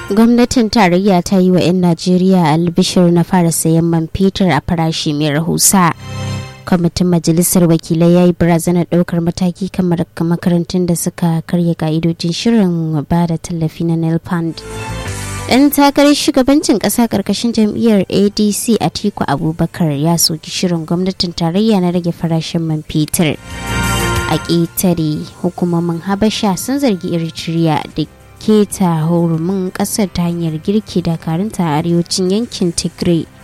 gwamnatin tarayya ta yi wa 'yan najeriya albishir na fara sayan man fetur a farashi mai rahusa kwamitin majalisar wakilai ya yi barazanar ɗaukar mataki kamar makarantun da suka karya ka'idojin shirin ba da tallafi na nelfund ɗan takarar shugabancin ƙasa ƙarƙashin jam'iyyar adc atiku abubakar ya soki shirin gwamnatin tarayya na rage farashin man fetur a ƙetare hukumomin habasha sun zargi eritrea da keta hurumin ƙasar ta hanyar girki dakarunta a arewacin yankin tigray